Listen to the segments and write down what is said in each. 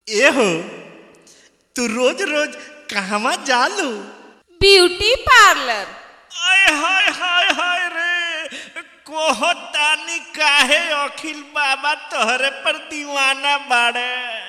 एहो तू रोज रोज कहवा जालू ब्यूटी पार्लर आय हाय हाय हाय रे कोहतानी काहे अखिल बाबा तोहरे पर दीवाना बाड़े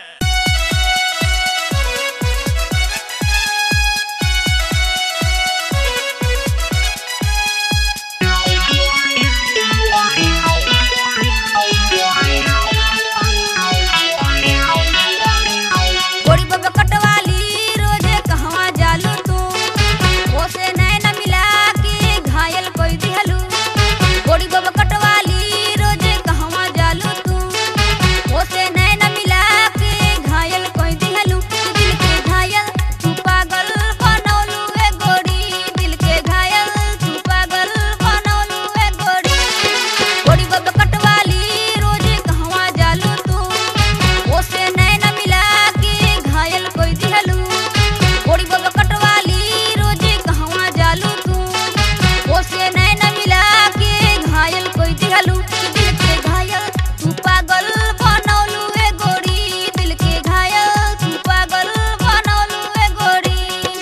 गोरी बब्बा कटवाली रोजे कहवा जालू तू ओसे नैना मिला के घायल कोई दिहलू गोरी बब्बा कटवाली रोजे कहवा जालू तू ओसे नैना मिला के घायल कोई दिहलू तू दिल के घायल तू पागल बनौलू ए गोरी दिल के घायल तू पागल बनौलू ए गोरी गोरी बब्बा कटवाली रोजे कहवा जालू तू ओसे नैना मिला के घायल कोई दिहलू गोरी बब्बा कटवाली रोजे कहवा जालू तू ओसे नैना मिला के घायल कोई दिहलू दिल के घायल तू पागल बनौलू ए गोरी दिल के घायल तू पागल बनौलू ए गोरी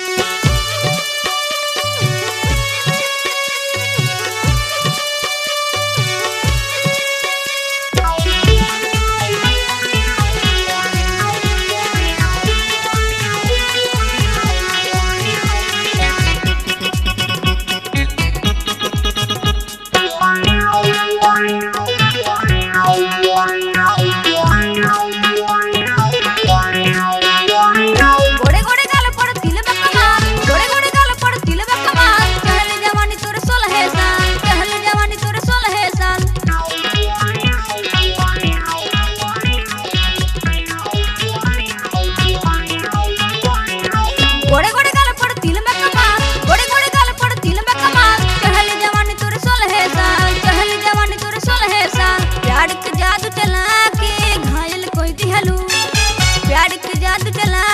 गोड़े गोड़े गाल पड़ तिल बकमा गोड़े गोड़े गाल पड़ तिल बकमा चहल जवानी तोरे सोलह साल चहल जवानी तोरे सोलह साल गोड़े गोड़े गाल पड़ तिल बकमा गोड़े गोड़े गाल पड़ तिल बकमा चहल जवानी तोरे सोलह साल चहल जवानी तोरे सोलह साल प्यार के जादू चला के घायल कोई दिहलू प्यार के जादू चला